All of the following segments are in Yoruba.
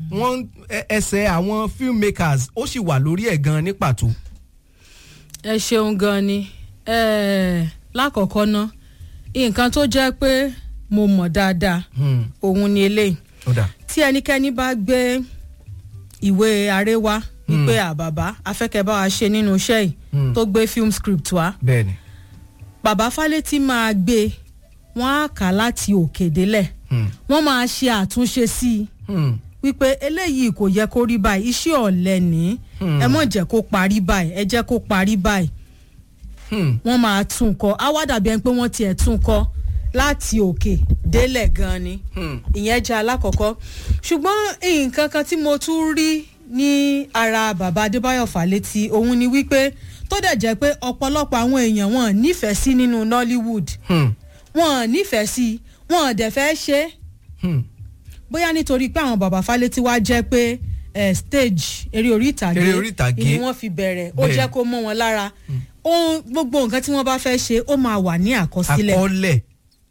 wọ́n ẹ- ẹsẹ̀ àwọn filmmakers ó sì wà lórí ẹ̀ gan ní pàtó. ẹ ṣeun gan ni Eh, lákọ̀ọ́kọ́ ná nǹkan tó jẹ́ pé mo mọ̀ dáadáa Hmm, òun ni eléyìí ó dà. tí ẹnikẹ́ni bá gbé ìwé aré wá wípé àbàbá afẹ́kẹ́ bá wa ṣe nínú iṣẹ́ yìí Hmm. tó gbé film script wá bẹ́ẹ̀ni. bàbá Fálétí máa gbé wọ́n á kà á láti òkè délẹ̀ Hmm, wọ́n máa ṣe àtúnṣe sí i hmm, wípé eléyìí kò yẹ kó rí báyìí iṣẹ́ ọ̀lẹ ní Hmm. ẹ mọ̀ jẹ́ kó parí báyìí ẹ jẹ́ kó parí báyìí hmm, wọ́n máa tún kọ á wá dàbí ẹni pé wọ́n tiẹ̀ tún kọ láti òkè délẹ̀ gan ni hmm. ìyẹn jẹ́ alákọ̀ọ́kọ́ ṣùgbọ́n nǹkan kan tí mo tún rí ní ara bàbá Adébáyọ̀ Fálétí òun ni wípé tó dẹ̀ jẹ́ pé ọ̀pọ̀lọpọ̀ àwọn èèyàn wọn nífẹ̀ẹ́ sí nínú Nollywood Hmm, wọn nífẹ̀ẹ́ sí wọn dẹ̀ fẹ́ ṣe é hmm. bóyá nítorí pé àwọn bàbá Fálétí wá jẹ́ pé eh, stage eré orí ìtàgé Eré orí ìtàgé. ni wọ́n fi bẹ̀rẹ̀ ó Bẹ́ẹ̀. jẹ́ kó mọ́ wọn lára Ohun- gbogbo nǹkan tí wọ́n bá fẹ́ ṣe ó máa wà ní àkọsílẹ̀ àkọọ́lẹ̀.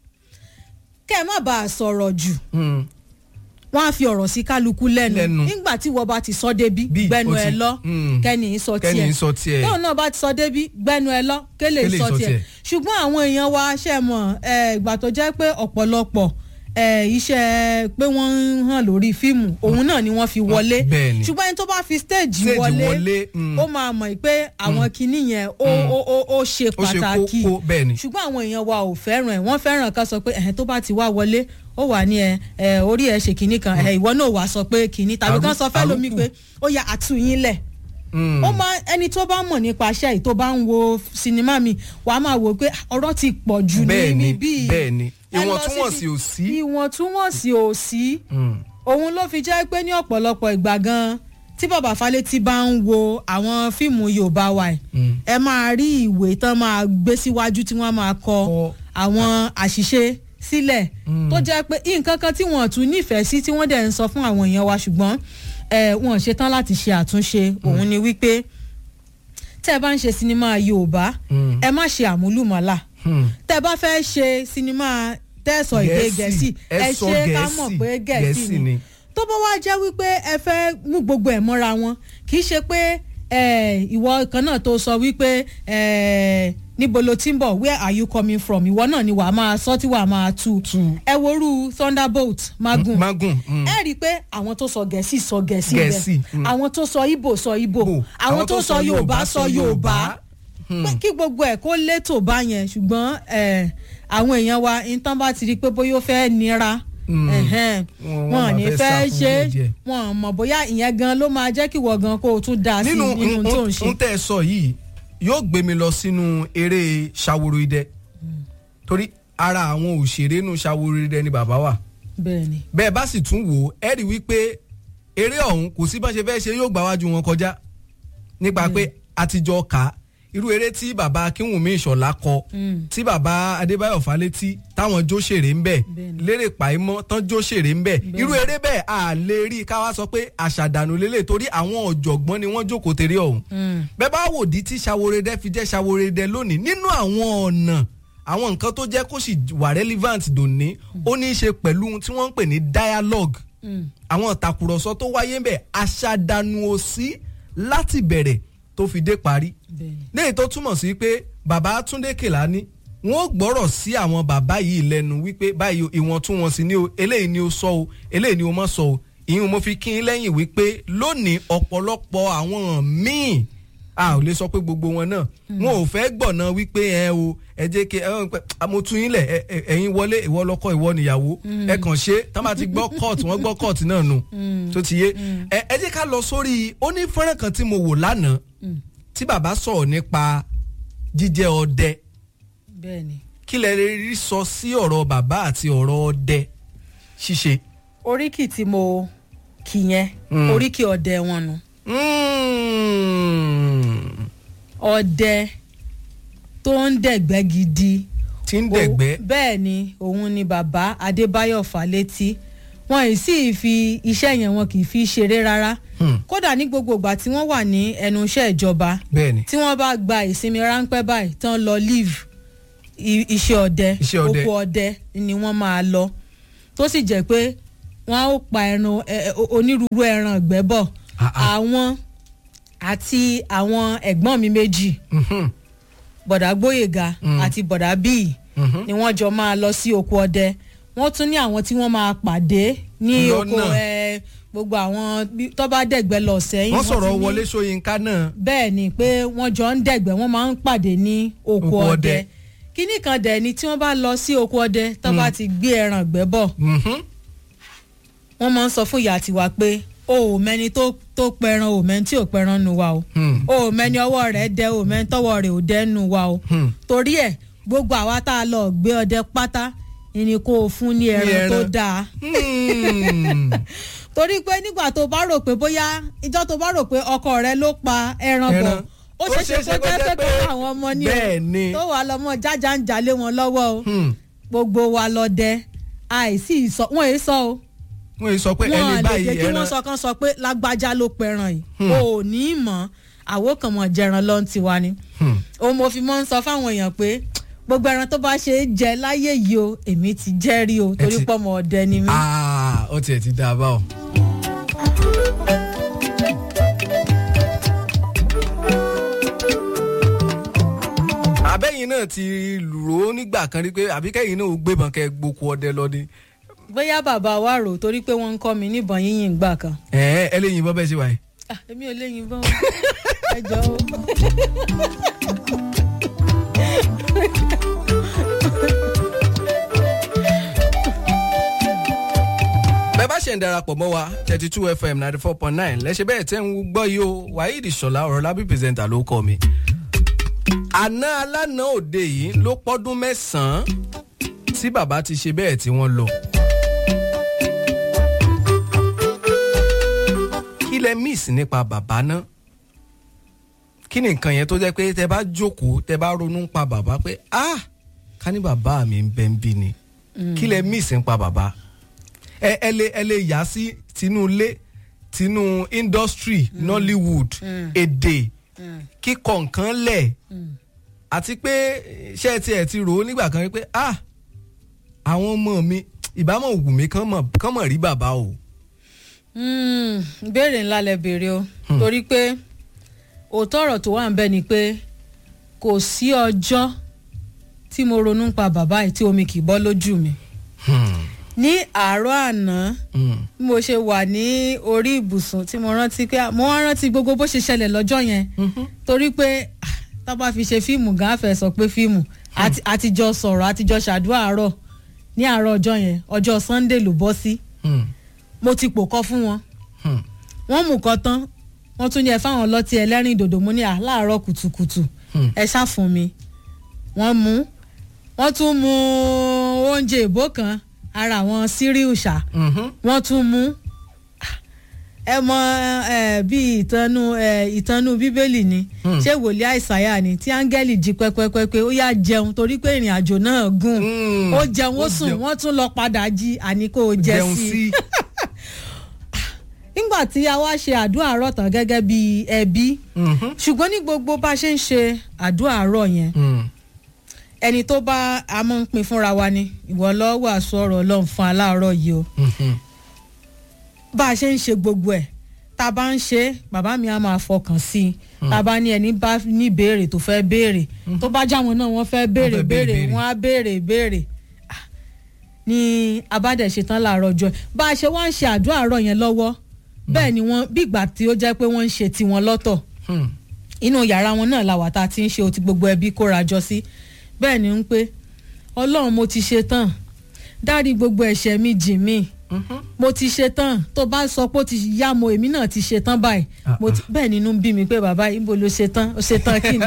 kẹ́ ẹ má bàa sọ̀rọ̀ jù Hmm, wọ́n á fi ọ̀rọ̀ sí kálukú lẹ́nu Lẹ́nu. nígbà tí wọ́n bá ti sọ débi Bí, gbẹnu ó ẹ ti- lọ Mm. kẹ́ni sọ tiẹ̀ kẹ́ni sọ tiẹ̀. tóun náà bá ti sọ débi gbẹnu ẹ lọ kélé Kélé sọ sọ tiẹ̀ tiẹ̀. ṣùgbọ́n àwọn èèyàn wa ṣe mọ̀ ẹ, ìgbà tó jẹ́ pé ọ̀pọ̀lọpọ̀ ẹ, iṣẹ́ pé wọ́n ń hàn lórí fíìmù òun náà ni wọ́n fi wọlé bẹ́ẹ̀ ni. ṣùgbọ́n ẹni tó bá fi stage Stage wọlé wọlé, mm. ó máa mọ̀ pé àwọn kinní yẹn ó ó- ó- ó ṣe ó ṣe pàtàkì kókó bẹ́ẹ̀ ni. ṣùgbọ́n àwọn èèyàn wa ò fẹ́ràn ẹ̀ wọ́n fẹ́ràn ká sọ pé ẹ̀hẹ́n tó bá ti wá wọlé ó wà ní ẹ ẹ orí ẹ ṣe kinní kan ẹ ìwọ náà wàá sọ pé kinní tàbí kán sọ fẹ́ lómi àrùkù. pé ó yà àtúnyín lẹ̀ Hmm, ó máa ẹni tó bá mọ̀ nípa iṣẹ́ yìí tó bá ń wo sinimá mi wàá máa wò pé ọ̀rọ̀ ti pọ̀ jù bẹ́ẹ̀ ní ni bíi bẹ́ẹ̀ ni ẹ lọ ìwọ̀ntúnwọ̀nsì síbi- ò sí. ìwọ̀ntúnwọ̀nsì ò sí Hmm, òun ló fi jẹ́ pé ní ọ̀pọ̀lọpọ̀ ìgbà gan tí bàbá Fálétí bá ń wo àwọn fíìmù Yorùbá wa ẹ̀ hmm. ẹ máa rí ìwé tán máa gbé síwájú tí wọ́n máa kọ Kọ. àwọn àṣìṣe sílẹ̀ tó jẹ́ pé nǹkan kan tí wọ́n tún nífẹ̀ẹ́ sí tí wọ́n dẹ̀ ń sọ fún àwọn èèyàn wa ṣùgbọ́n ẹ wọ́n ṣetán láti ṣe àtúnṣe òun ni wípé tẹ́ ẹ bá ń ṣe sinimá Yorùbá Mm. ẹ má ṣe àmúlùmọ́là Hmm. tẹ́ ẹ bá fẹ́ ṣe sinimá tẹ́sọ̀ èdè Gẹ̀ẹ́sì ẹ sọ ṣe ká mọ̀ Gẹ̀ẹ́sì, pé Gẹ̀ẹ́sì ni tó bá wá jẹ́ wípé ẹ fẹ́ mú gbogbo ẹ̀ mọ́ra wọn kì í ṣe pé eh, ìwọ kan náà tó sọ wípé eh, níbo lo ti ń bọ̀ where are you coming from ìwọ náà ni wàá máa sọ tí wàá máa tú Tú. ẹ worú Thunderbolt magun magun. hmm. ẹ rí i pé àwọn tó sọ gẹ̀ẹ́sì sọ gẹ̀ẹ́sì Gẹ̀ẹ́sì, bẹ́ẹ̀ mm. àwọn tó sọ Ìgbò sọ Ìgbò Bò. àwọn tó sọ Yorùbá sọ Yorùbá Hmm. pé kí gbogbo ẹ̀ kó létò bá yẹn ṣùgbọ́n eh, àwọn èèyàn wa nǹkan bá ti rí i pé bóyá ó fẹ́ nira Mm. ẹ̀hẹ́n, Wọ́n- wọ́n wọn ò máa ní fẹ́ sá fẹ́ fún ṣe díẹ̀. wọn mọ̀ bóyá ìyẹn gan ló máa jẹ́ kí wọ́n gan kó o tún dá sí nínú nínú tó ń ṣe. n tẹ́ ẹ sọ yìí yóò gbé mi lọ sínú eré ṣàwòrò idẹ torí ara àwọn òṣèré nù ṣàwòrò idẹ ni bàbá wà bẹ́ẹ̀ ni bẹ́ẹ̀ bá sì tún wò ó ẹ rí wípé eré ọ̀hún kò sí bá ṣe fẹ́ ṣe yóò gbà wájú wọn kọjá nípa pé àtijọ́ kà á irú eré tí bàbá akínwùmí ìṣọ̀lá kọ Mm. tí bàbá adébáyọ̀ fálétí táwọn jó ṣèré ń bẹ̀ Bẹ́ẹ̀ni. lérè pàímọ́ tán jó ṣèré ń bẹ̀ irú eré bẹ́ẹ̀ a lè rí i ká wá sọ pé àṣàdànù lélẹ̀ torí àwọn ọ̀jọ̀gbọ́n ni wọ́n jókòó tèrè ọ̀hún Mm. bẹ́ẹ̀ bá wò di tí ṣàwòrẹ́dẹ́ fi jẹ́ ṣàwòrẹ́dẹ́ lónìí nínú àwọn ọ̀nà àwọn nǹkan tó jẹ́ kó sì wà relevant dòní ó ní í ṣe pẹ̀lú ohun tí wọ́n ń pè ní dialogue Mm. àwọn ìtàkùrọ̀sọ tó wáyé ń bẹ̀ àṣàdànù ò sí láti bẹ̀rẹ̀ tó fi dé parí bẹ́ẹ̀ ni léyìí tó túmọ̀ sí pé bàbá Túndé Kèlání wọn ò gbọ́rọ̀ sí àwọn bàbá yìí lẹ́nu wípé báyìí o, ìwọ̀ntúnwọ̀nsì ni o eléyìí ni o sọ o eléyìí ni o má sọ o ìyẹn mo fi kí n lẹ́yìn wípé lónìí ọ̀pọ̀lọpọ̀ àwọn míì a ò lè sọ pé gbogbo wọn náà wọn ò fẹ́ gbọ̀nà wípé ẹ o ẹ jẹ́ kí ẹ ẹ mo tún yín lẹ̀ ẹ- ẹ- ẹ̀yin wọlé ìwọ lọ́kọ ìwọ níyàwó ẹ kàn ṣe tá bá ti gbọ́ court wọ́n gbọ́ court náà nù tó ti yé ẹ ẹ jẹ́ ká lọ sórí ó ní fọ́nrán kan tí mo wò lánàá tí bàbá sọ̀rọ̀ nípa jíjẹ́ ọdẹ bẹ́ẹ̀ ni kí lẹ lè rí sọ sí ọ̀rọ̀ bàbá àti ọ̀rọ̀ ọdẹ ṣíṣe. oríkì tí mo kì yẹn Mm. oríkì ọdẹ wọn nu Mm. ọdẹ tó ń dẹ̀gbẹ́ gidi tí ń dẹ̀gbẹ́ O- bẹ́ẹ̀ ni òun ni bàbá Adébáyọ̀ Fálétí wọn ì sì fi iṣẹ́ yẹn wọn kì í fi ṣeré rárá Hmm. kódà ní gbogbo ìgbà tí wọ́n wà ní ẹnu iṣẹ́ ìjọba bẹ́ẹ̀ ni tí wọ́n bá gba ìsinmi ráńpẹ́ báyìí tán lọ leave i- iṣẹ́ ọdẹ Iṣẹ́ ọdẹ. oko ọdẹ ni wọ́n máa lọ tó sì jẹ́ pé wọ́n ó pa ẹran ẹ, ẹ, onírúurú ẹran ìgbẹ́ bọ̀ Ah, ah. àwọn àti àwọn ẹ̀gbọ́n mi méjì Mhm. bọ̀dà gbóyèga àti bọ̀dà bíi Mhm. ni wọ́n jọ máa lọ sí oko ọdẹ wọ́n tún ní àwọn tí wọ́n máa pàdé ní oko Lọ́nà. ẹ, gbogbo àwọn bí- tó bá dẹ̀gbẹ́ lọ sẹ́yìn wọ́n sọ̀rọ̀ ti ní- wọlé ṣóyínká náà. bẹ́ẹ̀ ni pé wọ́n jọ ń dẹ̀gbẹ́ wọ́n máa ń pàdé ní oko Oko ọdẹ. ọdẹ kínní kan dẹ̀ ni tí wọ́n bá lọ sí oko ọdẹ tó bá ti gbé ẹran ìgbẹ́ bọ̀ Mhm. wọ́n máa ń sọ fún ìyá tiwa pé o ò mẹ́ni tó tó pẹran o mẹ́ni tí ò pẹran nu wa o Hmm. o ò mẹ́ni ọwọ́ rẹ̀ dẹ o mẹ́ni tọwọ́ rẹ̀ ò dẹ́ nu wa o Hmm. torí ẹ̀ gbogbo àwa tá a lọ gbé ọdẹ pátá ni kó o fún ní ẹran tó ẹran. dáa Hmm. torí pé nígbà tó bá rò pé bóyá ìjọ tó bá rò pé ọkọ rẹ ló pa ẹran bọ̀ Ẹran. ó ṣeé ṣe kó jẹ́ pé kó àwọn ọmọ ní o bẹ́ẹ̀ ni. tó wà lọ́mọ jájá ń jalè wọn lọ́wọ́ o Hmm. gbogbo wa lọ dẹ àìsí ìsọ wọn èé sọ o wọ́n yìí sọ pé wọn ẹni lè báyìí jẹ́ kí wọ́n ẹran. sọ kan sọ pé lágbájá ló pẹran yìí Hmm. o ò ní í mọ̀ àwo kan mọ̀ jẹran lọ́n tiwa ni Hmm. òun mo fi mọ́ ń sọ fáwọn èèyàn pé gbogbo ẹran tó bá ṣe é jẹ láyé yìí o èmi ti jẹ́ rí o torí ti- pọ̀ mọ́ ọdẹ ni mí. Ah, ó tiẹ̀ ti dáa báwọn. àbẹ́yìn náà ti rò ó nígbà kan rí pé àbí kẹ́yìn náà ó gbébọn kẹ́ gboko ọdẹ lọ ni. bóyá bàbá wa rò torí pé wọ́n ń kọ́ mi níbọn yíyìn gbà kan. ẹ̀ẹ́ ẹ lè yìnbọn bẹ́ẹ̀ ṣe wáyé. Ah, èmi ò léyìn bọ́n ẹ jọ o. bẹ́ẹ̀ bá ṣe ń darapọ̀ mọ́ wa thirty two fm ninety four point nine lẹ́sẹ̀ bẹ́ẹ̀ tẹ́ ń gbọ́ yìí o waheed ṣọlá ọ̀rọ̀ lábí pírẹsẹ̀ntà ló kọ́ mi. àná alánà òde yìí ló pọ́dún mẹ́sàn-án tí bàbá ti ṣe bẹ́ẹ̀ tí wọ́n lọ. kí lẹ miss nípa bàbá náà kí ni nǹkan yẹn tó jẹ́ pé tẹ bá jókòó tẹ bá ronú pa bàbá pé ah ká ní bàbá mi ń bẹ ń bí ni kí lẹ miss nípa bàbá ẹ ẹ lè ẹ lè yà sí tinú ilé tinú industry nollywood èdè kíkọ nǹkan lẹ̀ àti pé ṣé ti ẹ̀ ti rò ó nígbà kan rí pé ah àwọn ọmọ mi ìbámọ̀ wù mí kán mọ̀ kán mọ̀ rí bàbá o. Mm, ìbéèrè ńlá lẹ béèrè o torí pé òótọ́ ọ̀rọ̀ tó wà ń bẹ ni pé kò sí ọjọ́ tí mo ronú pa bàbá yìí tí omi kì í bọ́ lójú mi Hmm. ní àárọ̀ àná Hmm. bí mo ṣe wà ní orí ibùsùn tí mo rántí pé mo wá rántí gbogbo bó ṣe ṣẹlẹ̀ lọ́jọ́ yẹn torí pé ah, tá a bá fi ṣe fíìmù gan afẹ́ sọ pé fíìmù àti- àtijọ́ sọ̀rọ̀ àtijọ́ ṣàdúrà àárọ̀ ní àárọ̀ ọjọ́ yẹn ọjọ́ Sunday ló bọ́ sí Hmm. mo ti pò kọ́ fún wọn Hmm. wọ́n mú kan tán wọ́n tún ní ẹ fáwọn ọlọ́tí ẹlẹ́rìn dòdò mo ní à láàárọ̀ kùtùkùtù Hmm. ẹ ṣá fún mi wọ́n mú wọ́n tún mú oúnjẹ ìbò kan ara àwọn síríù ṣá Mhm. wọ́n tún mú ẹ mọ ẹ bí ìtànú ẹ ìtànú bíbélì ni Hmm. ṣé wòlíì àìsàyà ni tí áńgẹ́lì jí pẹ́pẹ́pẹ́ ó yá jẹun torí pé ìrìn àjò náà gùn Hmm. ó jẹun ó Ó sùn jẹun. wọ́n tún lọ padà jí àní kó o jẹ jẹun sí i sí. nígbà tí a wá ṣe àdúrà àárọ̀ tán gẹ́gẹ́ bí ẹbí Mhm. ṣùgbọ́n ní gbogbo bá a ṣe ń ṣe àdúrà àárọ̀ yẹn Hmm. ẹni tó bá a mọ̀ ń pin fúnra wa ni ìwọ lọ́ọ́ wàásù ọ̀rọ̀ ọlọ́run fún aláàárọ̀ yìí o Mhm. bá a ṣe ń ṣe gbogbo ẹ̀ tá a bá ń ṣe é, bàbá mi á máa fọkàn sí i tá a bá ní ẹni bá ní béèrè tó fẹ́ béèrè tó bá jáwọn náà wọ́n fẹ́ béèrè Wọ́n fẹ́ béèrè béèrè béèrè. wọ́n á béèrè béèrè Ah, ní abádẹ̀ṣetán làárọ̀ ọjọ́ bá a ṣe wá ń ṣe àdúrà àárọ̀ yẹn lọ́wọ́ bẹ́ẹ̀ ni wọ́n bí ìgbà tí ó jẹ́ pé wọ́n ń ṣe tiwọn lọ́tọ̀ Hmm. inú yàrá wọn náà làwà tá a ti ń ṣe o ti gbogbo ẹbí kóra jọ sí bẹ́ẹ̀ ni ń pé ọlọ́run mo ti ṣe tán dárí gbogbo ẹ̀ṣẹ̀ mi jì mí Mhm. mo ti ṣe tán tó bá sọ pé ó ti yá mo èmi náà ti ṣe tán báyìí Ah, mo ti bẹ́ẹ̀ nínú ń bí mi pé bàbá ibo ló ṣe tán ó ṣe tán kí ni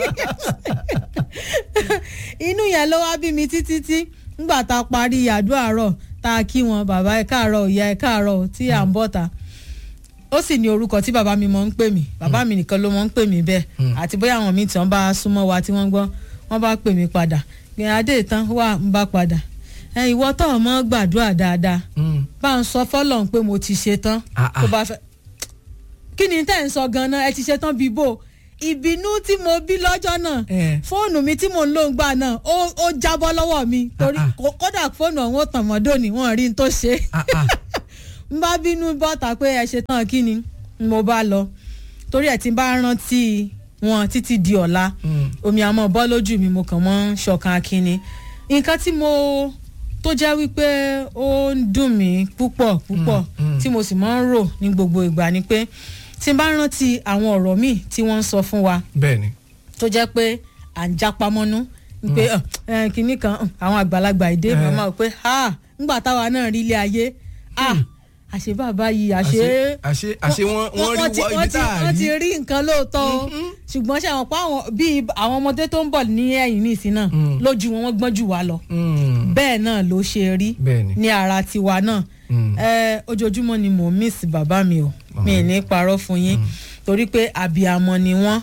inú yẹn ló wá bí mi títí tí ngbà tá a parí àdúrà àárọ̀ tá a kí wọn bàbá ẹ káàárọ̀ ìyá ẹ káàárọ̀ tí à ń bọ̀ ta ó sì ní orúkọ tí bàbá mi mọ̀ ń pè mí bàbá mi nìkan ló mọ̀ ń pè mí bẹ́ẹ̀ àti bóyá àwọn míì tí wọ́n bá súnmọ́ wa tí wọ́n gbọ́ wọ́n bá pè mí padà gbìyànjú adé ìtàn wà ń bá padà ẹ ìwọ tó ọmọ gbàdúrà dáadáa Hmm. bá ń sọ fọlọ́n pé mo ti ṣe tán Ah, ah. tó bá fẹ́ kí ni tẹ́ ń sọ gan-an ẹ ti ṣe tán bíbò ìbínú tí mo bí lọ́jọ́ náà Eh. fóònù mi tí mò ń lò ń gbà náà ó ó jábọ́ lọ́wọ́ mi torí Ah, ah. kó- kódà fóònù ọ̀hún ó tàn mọ́ dòní wọ́n rí n tó ṣe Ah, ah. n bá bínú bọ́ta pé ẹ ṣe tán kí ni mo bá lọ torí ẹ̀ tí n bá rántí wọn títí di ọ̀la omi àmọ́ bọ́ lójú mi mo kàn mọ́ ṣọ̀kan akínni nǹkan tí mo tó jẹ́ wípé ó ń dùn mí púpọ̀ púpọ̀ tí mo sì máa ń rò ní gbogbo ìgbà ni pé tí n bá rántí àwọn ọ̀rọ̀ míì tí wọ́n ń sọ fún wa bẹ́ẹ̀ni tó jẹ́ pé à ń jápa mọ́nú pé kinní kan àwọn àgbàlagbà ìdè màmá pé ńgbà táwa náà rí ilé ayé àṣé bàbá yìí àṣé àṣé àṣé wọ́n wọ́n rí ibi tá a rí wọ́n ti rí nǹkan lóòótọ́ o ṣùgbọ́n ṣe àwọn pa àwọn bíi àwọn ọmọdé tó ń bọ̀ ní ẹ̀yìn nísìn náà lójú wọn wọ́n gbọ́n jù wá lọ bẹ́ẹ̀ náà ló ṣe rí ní ara tiwa náà ojoojúmọ́ ni mò ń miss bàbá mi o mi ì ní parọ́ fún yín torí pé àbíamọ ni wọ́n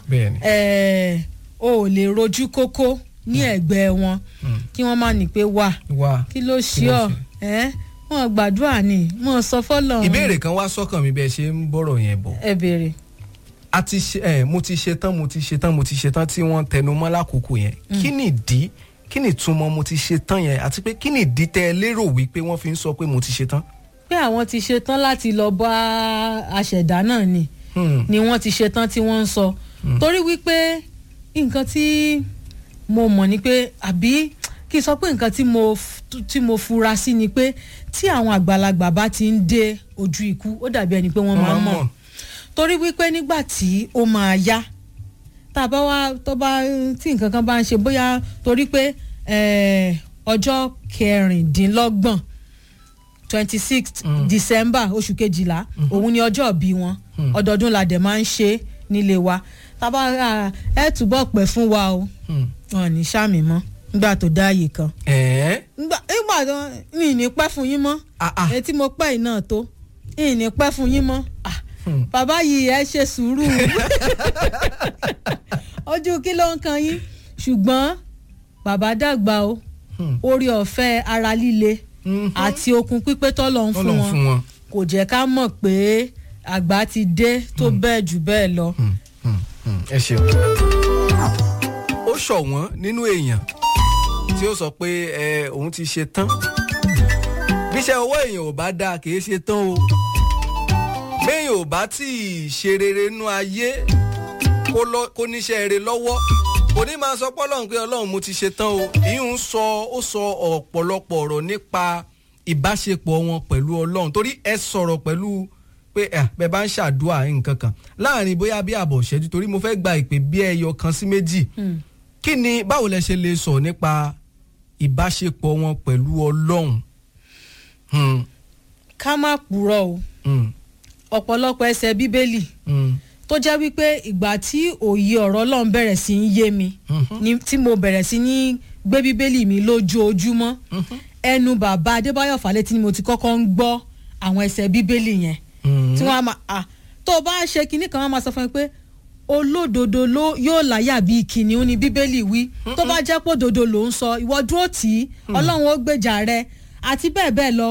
o ò lè rojú kókó ní ẹ̀gbẹ́ wọn kí wọ́n má ní pé wà kí ló ṣe ọ́ wọn gbàdúrà ni wọn sọ fọlọ. ìbéèrè kan wá sọ́kàn mi bẹ́ẹ̀ ṣe ń bọ̀rọ̀ yẹn bọ̀. ẹ béèrè. a ti ṣe ẹ mo ti ṣe tán mo ti ṣe tán mo ti ṣe tán tí wọ́n tẹnu mọ́ lákòókò yẹn kí ni ìdí kí ni ìtumọ̀ mo ti ṣe tán yẹn àti pé kí ni ìdí tẹ́ ẹ lérò wípé wọ́n fi ń sọ pé mo ti ṣe tán. pé àwọn ti ṣe tán láti lọ bá aṣẹ̀dá náà ni ni wọ́n ti ṣe tán tí wọ́n ń sọ torí wípé nǹkan tí mo mọ̀ ni pé àbí kí n sọ pé nǹkan tí mo tí mo fura sí ni pé tí àwọn àgbàlagbà bá ti ń dé ojú ikú ó dàbí ẹni pé wọ́n máa ń mọ̀ torí wípé nígbà tí ó máa yá tá a bá wá tó bá tí nǹkan kan bá ń ṣe bóyá torí pé ọjọ́ kẹrìndínlọ́gbọ̀n twenty sixth december oṣù kejìlá òun ni ọjọ́ bí wọn ọdọọdún la dẹ̀ máa ń ṣe nílé wa tá a bá ẹ túbọ̀ pẹ́ fún wa o wọn ò ní sàmì mọ́ ngbà tó dá ààyè kan. nígbà tó ní ní pẹ́ fún yín mọ́ etí mo pẹ́ iná tó ní ní pẹ́ fún yín mọ́ bàbá yìí ẹ ṣe sùúrù ojú kí ló ń kan yín ṣùgbọ́n bàbá dàgbà o orí ọ̀fẹ́ ara líle àti okun pípé tọ́lọ̀ ń fún wọn kò jẹ́ ká mọ̀ pé àgbà ti dé tó bẹ́ẹ̀ jù bẹ́ẹ̀ lọ. ẹ ṣeun ó ṣọ̀wọ́n nínú èèyàn tí ó sọ pé ẹ òun ti ṣe tán bíṣẹ́ owó èèyàn ò bá dáa kì í ṣe tán o béèyàn ò bá tí ì ṣe rere nú ayé kó níṣẹ́ rere lọ́wọ́ kò ní máa sọ pọ́lọ́run pé ọlọ́run mo ti ṣe tán o ìyún sọ ó sọ ọ̀pọ̀lọpọ̀ ọ̀rọ̀ nípa ìbáṣepọ̀ wọn pẹ̀lú ọlọ́run torí ẹ sọ̀rọ̀ pẹ̀lú pé ẹ bẹ bá ń ṣàdúrà nǹkan kan láàrin bóyá bí àbọ̀ ṣẹ́jú torí mo fẹ́ gba ìpè bí ẹyọ kan sí méjì kí ni báwo lẹ ṣe lè sọ nípa ìbáṣepọ̀ wọn pẹ̀lú ọlọ́run. ká má purọ́ o ọ̀pọ̀lọpọ̀ ẹsẹ̀ bíbélì tó jẹ́ wípé ìgbà tí òye ọ̀rọ̀ ọlọ́run bẹ̀rẹ̀ sí í yé mi tí mo bẹ̀rẹ̀ sí ní gbé bíbélì mi lójoojúmọ́ ẹnu bàbá adébáyọ̀ fálétí ni mo ti kọ́kọ́ ń gbọ́ àwọn ẹsẹ̀ bíbélì yẹn tí wọ́n á máa tó o bá ṣe kinní kan wọ́n á máa sọ fún mi pé olódodo ló yóò láyà bíi kìnìún ni bíbélì wí tó bá jẹ́ pé òdodo ló ń sọ ìwọ dúró tì í ọlọ́run ó gbèjà rẹ àti bẹ́ẹ̀ bẹ́ẹ̀ lọ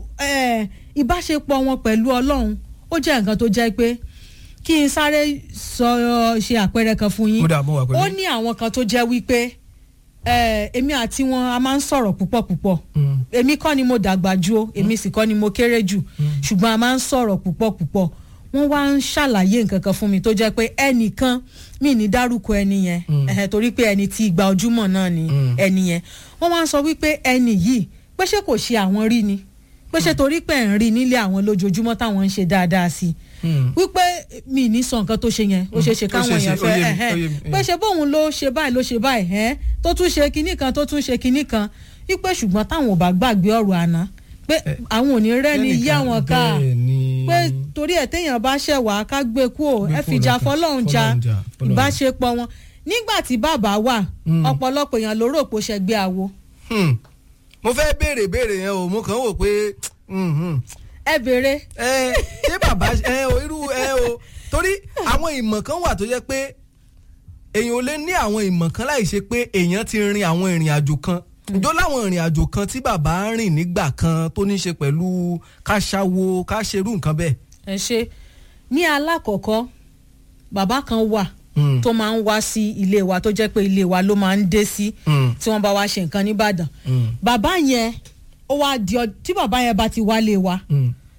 ìbáṣepọ̀ wọn pẹ̀lú ọlọ́run ó jẹ́ nǹkan tó jẹ́ pé kí n sáré sọ ṣe àpẹẹrẹ kan fún yín ó ní àwọn kan tó jẹ́ wípé èmi àti wọn a máa ń sọ̀rọ̀ púpọ̀ púpọ̀ èmi kọ́ ni mo dàgbà jù o èmi sì kọ́ ni mo kéré jù ṣùgbọ́n a máa ń sọ̀rọ̀ púpọ̀ púpọ̀ wọ́n wá ń ṣàlàyé nǹkan kan fún mi tó jẹ́ pé ẹnìkan mi ní dárúkọ ẹni yẹn torí pé ẹni tí ìgbà ojúmọ́ náà ni ẹni yẹn wọ́n wá ń sọ wípé ẹni yìí pé ṣé kò ṣe àwọn rí ni pé ṣé torí pé ń rí nílé àwọn lójoojúmọ́ táwọn ń ṣe dáadáa sí i wípé mi ní sọ nǹkan tó ṣe yẹn ó ṣe ṣe káwọn èèyàn fẹ́ pé ṣe bóun ló ṣe báyìí ló ṣe báyìí tó tún ṣe kinní kan tó tún ṣe kinní kan wípé ṣùgbọ́n táwọn ò bá gbàgbé ọ̀rọ̀ àná pé àwọn ò ní rẹ́ni yí àwọn ká pé torí ẹ̀ téèyàn bá ṣẹ̀ wá ká gbé kú ò ẹ fìjà fọlọ́run ja ìbáṣepọ̀ wọn nígbà tí bàbá wà ọ̀pọ̀lọpọ̀ èèyàn ló rò pé ó ṣẹgbẹ́ àwo. mo fẹ́ béèrè béèrè yẹn o mo kàn ń wò pé ẹ béèrè. ẹ ṣé bàbá ẹ o irú ẹ o torí àwọn ìmọ̀ kan wà tó jẹ́ pé èèyàn ò lè ní àwọn ìmọ̀ kan láì ṣe pé èèyàn ti rin àwọn ìrìn àjò kan ìjọ láwọn ìrìn àjò kan tí bàbá ń rìn nígbà kan tó ní ṣe pẹ̀lú ká ṣáwo ká ṣerú nǹkan bẹ́ẹ̀. ẹ ṣe ní alákọ̀ọ́kọ́ bàbá kan wà tó máa ń wá sí ilé wa tó jẹ́ pé ilé wa ló máa ń dé sí tí wọ́n bá wá ṣe nǹkan nìbàdàn bàbá yẹn ó wá di ọ tí bàbá yẹn bá ti wálé wa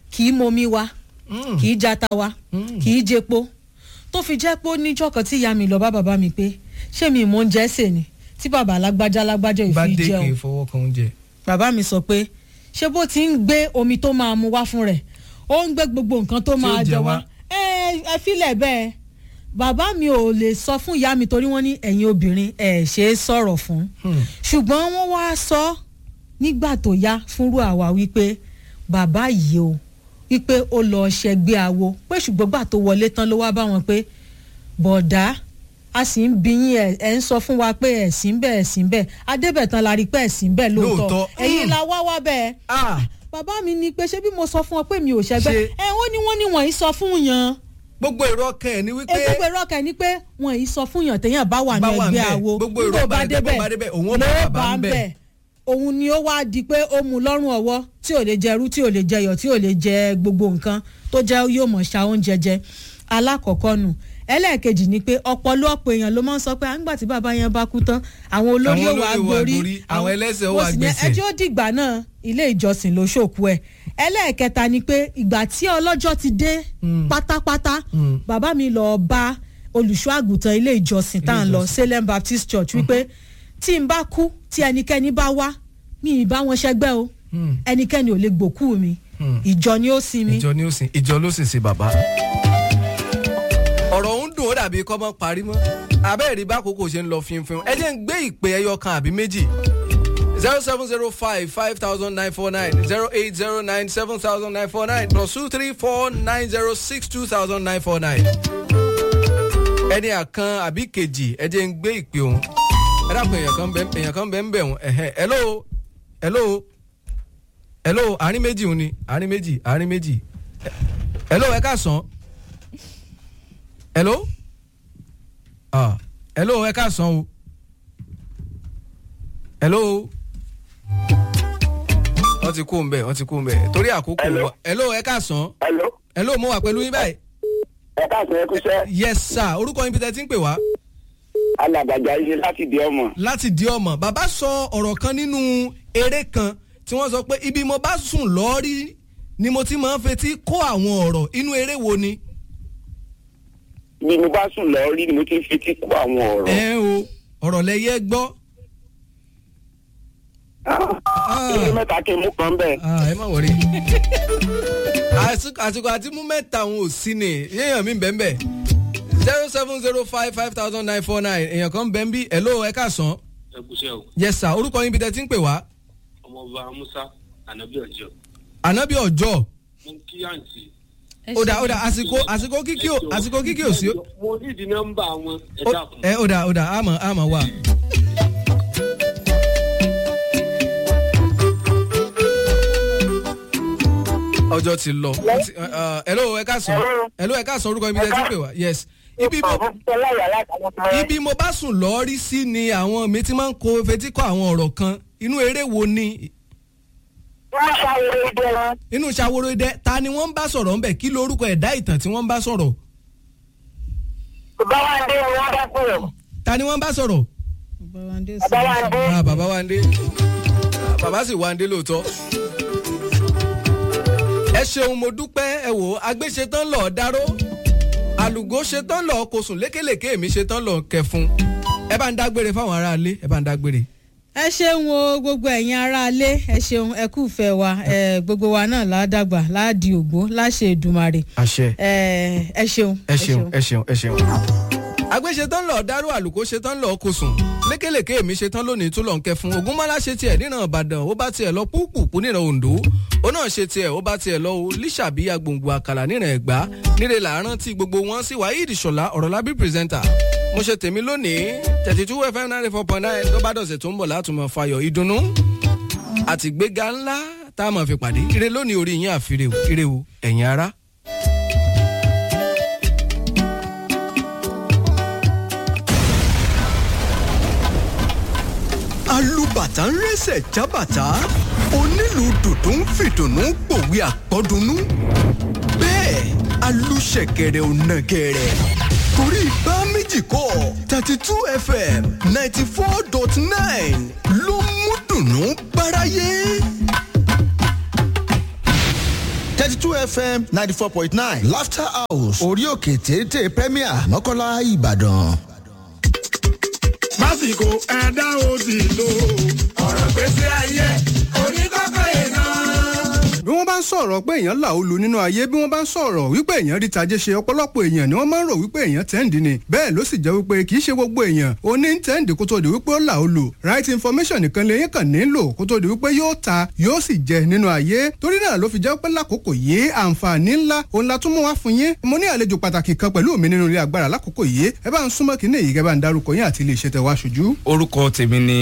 kì í momi wa Mm. kì í jata wa Mm. kì í jepo tó fi jẹ́ pé ó níjọ́ kan tí ìyá mi lọ bá bàbá mi pé ṣé mi mò ń jẹ́ sè ni tí bàbá alágbájá alágbájá bá ìfi dé kì jẹun í fọwọ́ kan oúnjẹ. bàbá mi sọ pé ṣé bó ti ń gbé omi tó máa mu wá fún rẹ̀ ó ń gbé gbogbo nǹkan tó Tí ó máa jẹ jẹ wá. wá ẹ ẹ filẹ̀ bẹ́ẹ̀ bàbá mi ò lè sọ fún ìyá mi torí wọ́n ní ẹ̀yin obìnrin ẹ̀ ṣe é sọ̀rọ̀ fún Hmm. ṣùgbọ́n wọ́n wá sọ nígbà tó yá fúnrú àwa wípé bàbá yìí o wípé ó lọ ṣẹgbẹ́ awo pé ṣùgbọ́n gbà tó wọlé tán ló wá bá wọn pé bọ̀dá a sì ń bí yín ẹ ẹ ń sọ fún wa pé ẹ̀sìn bẹ́ẹ̀ ẹ̀sìn bẹ́ẹ̀ adébẹ̀tán la rí pé ẹ̀sìn bẹ́ẹ̀ lóòótọ́ Lóòótọ́. ẹ̀yin Mm. la wá wá bẹ́ẹ̀ Ah, bàbá mi ní pé ṣé bí mo sọ fún ọ pé mi ò ṣẹgbẹ́ Ṣe- ẹ wọ́n ní wọ́n ní wọ́n yìí sọ fún yàn gbogbo èrò ọkàn ẹ̀ ni wípé gbogbo èrò ọkàn ni pé wọ́n yìí sọ fún yàn téèyàn bá wà ní Bá wà ẹgbẹ́ ńbẹ̀. àwo Gbogbo èrò nígbà bá débẹ̀, bá débẹ̀, òun ó bá ló bàbá ńbẹ̀. ńbẹ̀. òun ni ó wá di pé ó mu lọ́rùn ọwọ́ tí ò lè jẹ irú tí ò lè jẹ iyọ̀ tí ò lè jẹ gbogbo nǹkan tó jẹ́ yóò mọ̀ ṣa oúnjẹ jẹ alákọ̀ọ́kọ́ nù ẹlẹ́ẹ̀kejì ni pé ọ̀pọ̀lọpọ̀ èèyàn ló máa ń sọ pé àǹgbà tí bàbá yẹn bá kú tán àwọn olórí Àwọn ò wá olórí ó wá gborí gborí, àwọn ẹlẹ́sẹ̀ ó mo wá sì ní gbẹ̀sẹ̀. ẹjọ́ dìgbà náà ilé ìjọsìn ló ṣòkú ẹ̀ ẹlẹ́ẹ̀kẹta ni pé ìgbà tí ọlọ́jọ́ ti dé Mm. pátápátá Mm. bàbá mi lọ bá olùṣọ́ àgùntàn ilé ìjọsìn tá à ń lọ Salem Baptist Church wípé tí n bá kú tí ẹnikẹ́ni bá wá mi ì bá wọn ṣẹgbẹ́ o Mm. ẹnikẹ́ni ò lè gbòkú mi Mm. ìjọ ni ó sin mi. ìjọ ni ó sìn ìjọ ló sì sin bàbá. ọ̀rọ̀ ń dùn ó dàbí kọ́ mọ́ parí mọ́ abẹ́ẹ̀rí bá àkókò ṣe ń lọ fínfín ẹ jẹ́ ń gbé ìpè ẹyọ kan àbí méjì zero seven zero five five thousand nine four nine zero eight zero nine seven thousand nine four nine plus two three four nine zero six two thousand nine four nine. ẹni àkan àbí kejì ẹ jẹ́ ń gbé ìpè òun ẹ dàpọ̀ èèyàn kan bẹ́ẹ̀ èèyàn kan bẹ́ẹ̀ ń bẹ̀ wọ́n ẹ̀hẹ́ hello hello hello àárín méjì òun ni àárín méjì àárín méjì Ẹ- hello ẹ káàsán hello ah hello ẹ káàsán o hello wọ́n ti kú ń bẹ̀ wọ́n ti kú ń bẹ̀ torí àkókò Hello. wa hello ẹ káàsán hello hello mo wà pẹ̀lú yín báyìí ẹ káàsán ẹ kúṣẹ́ yes sir orúkọ yín bí tẹ́ ti ń pè wá alàgbàjà yìí láti di ọmọ láti di ọmọ bàbá sọ ọ̀rọ̀ kan nínú eré kan tí wọ́n sọ pé ibi mo bá sùn lọ́ọ́rí ni mo ti máa ń fetí kó àwọn ọ̀rọ̀ inú eré wo ni. bí mo bá sùn lọ rí ni mo ti ń fetí kó àwọn ọ̀rọ̀ ẹ o ọ̀rọ̀ lẹ́yẹ gbọ́. Ah, ilé mẹ́ta kí n mú kan bẹ́ẹ̀ Ah, ẹ má wọrí. àsìkò àsìkò àti mú mẹ́ta òun ò sí ni yéèyàn mi bẹ́ẹ̀ bẹ́ẹ̀ zero seven zero five five thousand nine four nine èèyàn kan bẹ́ẹ̀ ń bí hello ẹ káàsán ẹkúṣẹ́ o yes sir orúkọ yín bí tẹ́ ti ń pè wá ọmọọba musa anabi ọjọ ànábì ọjọ́ mo ń kí àǹtí. Ẹ ó dà ṣe- ó dà àsìkò àsìkò kíkí ò àsìkò kíkí ò sí. mo ní ìdí nọ́mbà wọn ẹ Ó- dákun. ẹ ó dà ó dà àmọ́ àmọ́ wà. ọjọ́ ti lọ Wọ́n ti- uh, uh, hello ẹ káàsán hello ẹ káàsán orúkọ ibi tẹ́ ti ń pè wá yes ibi mo ibi mo bá sùn lọ rí sí ni àwọn mi ti máa ń kó fetí kọ àwọn ọ̀rọ̀ kan inú eré wo ni wọ́n ṣàwòrán ìdí wọn inú ṣàwòrò idẹ ta ni wọ́n ń bá sọ̀rọ̀ ńbẹ̀ kí lorúkọ ẹ̀dá ìtàn tí wọ́n ń bá sọ̀rọ̀ bàbá wa dé ni wọ́n bá kúrò ta ni wọ́n ń bá sọ̀rọ̀ Bàbá wa ń dé bàbá wa sí- dé ah bàbá wa ń dé Ah, bàbá sì wá ń dé lóòótọ́. ẹ ṣeun mo dúpẹ́ ẹ wò ó agbé ṣetán lọ dáró àlùgó ṣetán lọ kò sùn lékèlèké mi ṣetán lọ kẹfun ẹ bá ń dágbére fáwọn aráalé ẹ bá ń dágbére. ẹ ṣeun o gbogbo ẹ̀yin aráalé ẹ ṣeun ẹ kú fẹ́ wa ẹ, gbogbo wa náà ládàgbà láàdì ògbó láṣẹ Èdùmàrè àṣẹ ẹ ẹ ṣeun ẹ ṣeun ẹ ṣeun ẹ ṣeun. agbé ṣetán lọ dáró àlùkò ṣetán lọ kò sùn lékèlèké mi ṣetán lónìí tó lọ ń kẹfun ògúnmọ́lá ṣe tiẹ̀ níran ìbàdàn ó bá tiẹ̀ lọ púpùpù níran oǹdó ó náà ṣe tiẹ̀ ó bá tiẹ̀ lọ o líṣàbí agbòǹgbò àkàlà níran ẹ̀gbá níre làárọ̀ tí gbogbo wọn sì wáyé ìdìṣọ̀lá ọ̀rọ̀lábí pírẹsẹ́ńtà mo ṣe tèmi lónìí thirty two fm ninety four point nine tó bá dọ̀sẹ̀ tó ń bọ̀ látùmọ̀ fayọ̀ ìdùnnú àtìgbéga ńlá tá a máa fi pàdé ire lónìí orí yín àfirè o ire o ẹ̀yin ará. alùbàtà ń rẹ́sẹ̀ jábàtà onílù dùdú ń fìdùnnú pòwe àpọ́dúnú bẹ́ẹ̀ alùṣẹ̀kẹ̀rẹ̀ ò nàgẹ̀rẹ̀ torí bá méjì kọ́ thirty two fm ninety four dot nine ló mú dùnnú báráyé. thirty two fm ninety four point nine laughter house orí òkè téńté premier mọ́kànlá ìbàdàn. lásìkò ẹ̀dá òsì lò ọ̀rọ̀ gbèsè ayé oníkọ́kọ́ yẹn náà bí wọ́n bá ń sọ̀rọ̀ pé èèyàn là ó lu nínú ayé bí wọ́n bá ń sọ̀rọ̀ wípé èèyàn rí tajé ṣe ọ̀pọ̀lọpọ̀ èèyàn ni wọ́n máa ń rò wípé èèyàn tẹ́ǹdì ni bẹ́ẹ̀ ló sì jẹ́ wípé kì í ṣe gbogbo èèyàn ó ní tẹ́ǹdì kó tó di wípé ó là ó lu right information nìkan lèyìn kàn nílò kó tó di wípé yóò ta yóò sì jẹ nínú ayé torí náà ló fi jẹ́ pé lákòókò yìí àǹfààní ńlá òun la tún mú wá fún yín mo ní àlejò pàtàkì kan pẹ̀lú mi nínú ilé agbára lákòókò yìí ẹ bá ń súnmọ́ kínní èyí kẹ́ bá ń darúkọ yín àti ilé iṣẹ́ tẹ wá ṣojú. orúkọ tèmi ni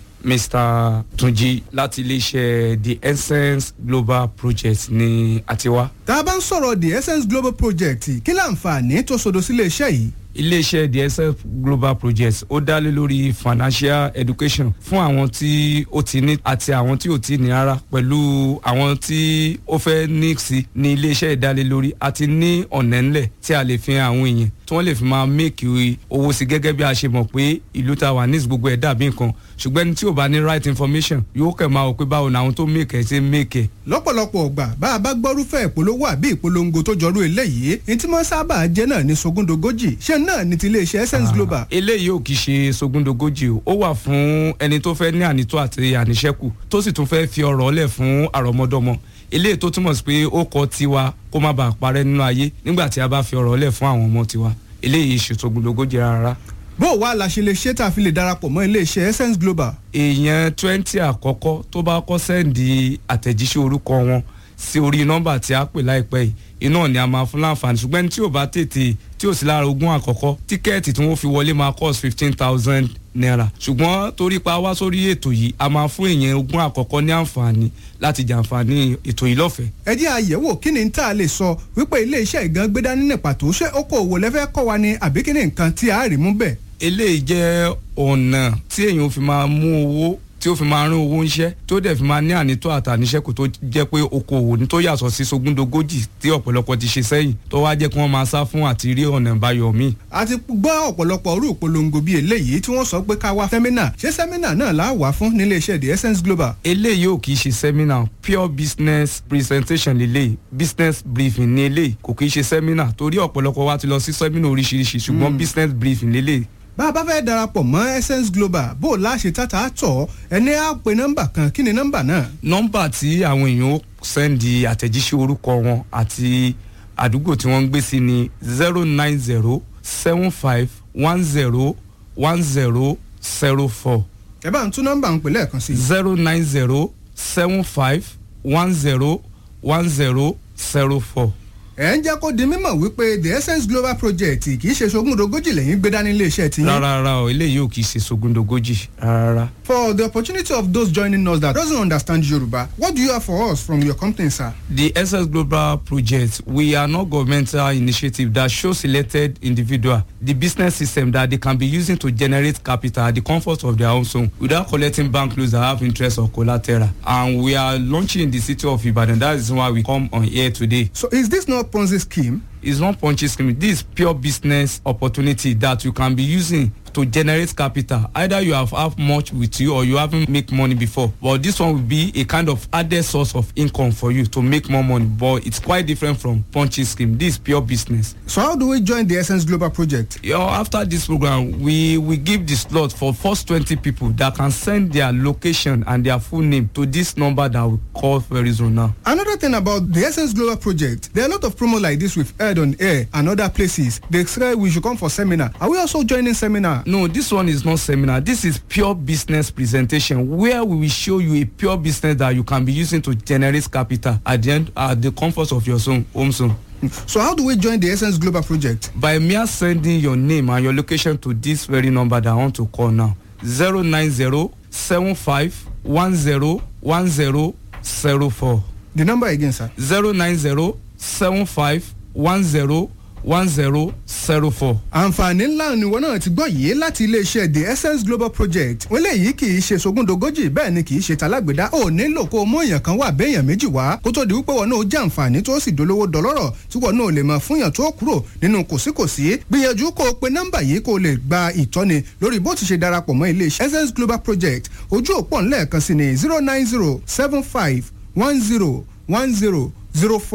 mr tunji láti iléeṣẹ́ the essence global project ní àtiwá. tá a bá ń sọ̀rọ̀ the essence global project kí láǹfààní tó sodo sílé iṣẹ́ yìí iléeṣẹ́ the essence global project ó dá lé lórí financial education fún àwọn tí ó ti ní àti àwọn tí ò ti ní rárá pẹ̀lú àwọn tí ó fẹ́ ní sí ní iléeṣẹ́ ìdálélórí àti ní ọ̀nà ńlẹ̀ tí a lè fi hàn àwọn èèyàn tí wọ́n lè fi máa méèkì owó sí gẹ́gẹ́ bí a ṣe mọ̀ pé ìlú ta wà ní gbogbo ẹ̀ dàbí nǹkan ṣùgbọ́n ẹni tí ò bá ní right information yóò kẹ̀ máa wò pé báwo ni àwọn tó méèkì ẹ̀ ṣe méèkì ẹ̀. lọ́pọ̀lọpọ̀ ọgbà bá a bá gbọ́rúfẹ́ ìpolówó àbí ìpolongo tó jọrú eléyìí ní tí wọ́n sábà jẹ́ náà ní sogúndogójì ṣé náà ní ti iléeṣẹ́ essence global. eléyìí ò kì í ṣe sogúndogójì o ó wà fún ẹni tó fẹ́ ní ànító àti àníṣẹ́kù tó sì tún fẹ́ fi ọ̀rọ̀ ọ̀lẹ̀ fún àrọ́mọdọ́mọ eléyìí tó túmọ̀ sí pé ó kọ tiwa kó má bàa parẹ́ nínú ayé nígbà tí a bá fi ọ̀rọ̀ ọ̀lẹ̀ fún àwọn ọmọ tiwa eléyìí ṣètò gbòdògójì rárá. bó o wá la ṣe lè ṣe tá a fi lè darapọ̀ mọ́ iléeṣẹ́ essence global. èèyàn twenty àkọ́kọ́ tó bá kọ́ sẹ́ǹdì àtẹ̀jíṣẹ́ orúkọ wọn sí orí nọ́mbà tí a pè láìpẹ́ yìí iná ni a máa fún láǹfààní ṣùgbọ́n tí ò bá tètè tí ò sí lára ogún àkọ́kọ́ tíkẹ́ẹ̀tì tí wọ́n fi wọlé máa cost fifteen thousand naira ṣùgbọ́n torí pa wá sórí ètò yìí a máa fún èèyàn ogún àkọ́kọ́ ní àǹfààní láti jàǹfààní ètò yìí lọ́fẹ̀ẹ́. ẹ jẹ́ àyẹ̀wò kí ni tá a lè sọ wípé iléeṣẹ́ ìgan gbé dání ní pàtó ṣé okòòwò lẹ́fẹ́ kọ́ wa ni àbí kí ni nǹkan tí a rí mú bẹ́ẹ̀. eléyìí jẹ́ ọ̀nà tí èèyàn fi máa mú owó tí ó fi máa rán owó ńṣẹ́ tó dẹ̀ fi máa ní ànító àtàníṣẹ́kù tó jẹ́ pé okòwò ní tó yàtọ̀ sí sogúndogójì tí ọ̀pọ̀lọpọ̀ ti ṣe sẹ́yìn tó wá jẹ́ kí wọ́n máa sá fún àti rí ọ̀nà ìbáyọ̀ míì. a ti gbọ́ ọ̀pọ̀lọpọ̀ orú ìpolongo bíi eléyìí tí wọ́n sọ pé ká wá sẹ́mínà ṣé sẹ́mínà náà là á wà fún nílé iṣẹ́ the essence global. eléyìí ò kì í ṣe sẹ́mínà pure business presentation lélẹ̀ business briefing ní eléyìí kò kì í ṣe sẹ́mínà torí ọ̀pọ̀lọpọ̀ wa ti lọ sí sẹ́mínà oríṣiríṣi ṣùgbọ́n business briefing lélẹ̀ bá a bá fẹ́ darapọ̀ mọ́ essence global bó o láṣẹ tata tọ̀ ẹni á pe nọ́mbà kan kí ni nọ́mbà náà. nọ́mbà tí àwọn èèyàn ó sẹ́ndì àtẹ̀jíṣẹ́ orúkọ wọn àti àdúgbò tí wọ́n ń gbé sí ni zero nine zero seven five one zero one zero zero four. ẹ bá ń tún nọ́mbà ń pè lẹ́ẹ̀kan sí. zero nine zero seven five one zero one zero zero four ẹ ń jẹ́ kó di mímọ̀ wípé the essence global project kì í ṣe sogúndogójì lẹ́yìn gbé dání iléeṣẹ́ ti yín. rárá rárá o eléyìí ò kì í ṣe sogúndogójì rárá. for the opportunity of those joining us that doesn't understand yoruba what do you have for us from your company sir. the essence global project we are not governmental initiative that show selected individual the business system that they can be using to generate capital at the comfort of their own home without collecting bank loans that have interest or collateral and we are launching in the city of ibadan that is why we come on here today. so is this not ponzi scheme. it's not ponzi scheme this is pure business opportunity that you can be using to generate capital either you have have much with you or you haven't make money before but this one will be a kind of added source of income for you to make more money but it's quite different from ponzi scheme this is pure business. so how do we join the essence global project. you know, after this program we we give the slot for first twenty people that can send their location and their full name to this number that we call very soon now. another thing about the essence global project there are a lot of promos like this we've heard on air and other places they say we should come for seminar are we also joining seminar. no this one is not seminar this is pure business presentation where we will show you a pure business that you can be using to generate capital at the end at the comfort of your zone home zone. so how do we join the essence global project. by mere sending your name and your location to this very number that i want to call now zero nine zero seven five one zero one zero zero four. the number again sir. zero nine zero seven five one zero one zero zero four. àǹfààní ńlá ni wọn náà ti gbọ́ yìí láti iléeṣẹ́ the essence global project wọ́n léyìí kì í ṣe sogúndogójì bẹ́ẹ̀ ni kì í ṣe talágbèdá ò nílò kó o mú èèyàn kan wà béèyàn méjì wá kó tó di wípé wọn náà jẹ́ àǹfààní tó sì dolówó dọlọ́rọ̀ tí wọn náà lè máa fúnyàn tó kúrò nínú kòsíkòsí gbìyànjú kó o pe nọ́mbà yìí kó o lè gba ìtọ́ni lórí bó ti ṣe darapọ̀ mọ́ iléeṣẹ́ essence global project ojú òpó ńlẹ̀ẹ̀kan sí ni zero nine zero seven five one zero one zero zero four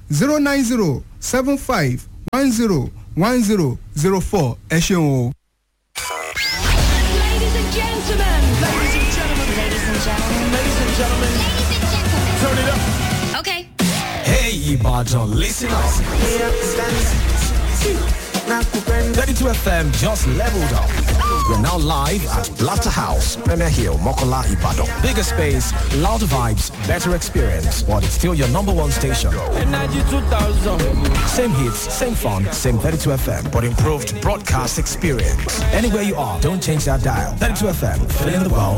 zero nine zero seven five one zero one zero zero four ẹ ṣeun o. Ladies and gentlemen. Ladies and gentlemen. Ladies and gentlemen. Ladies and gentlemen. Turn it up. Okay. Hey, Ibadan, listen up. 32 FM just leveled up. We're now live at Laughter House, Premier Hill, Mokola, Ibadan. Bigger space, louder vibes, better experience, but it's still your number one station. Energy 2000. Same hits, same fun, same 32 FM, but improved broadcast experience. Anywhere you are, don't change that dial. 32 FM, filling the world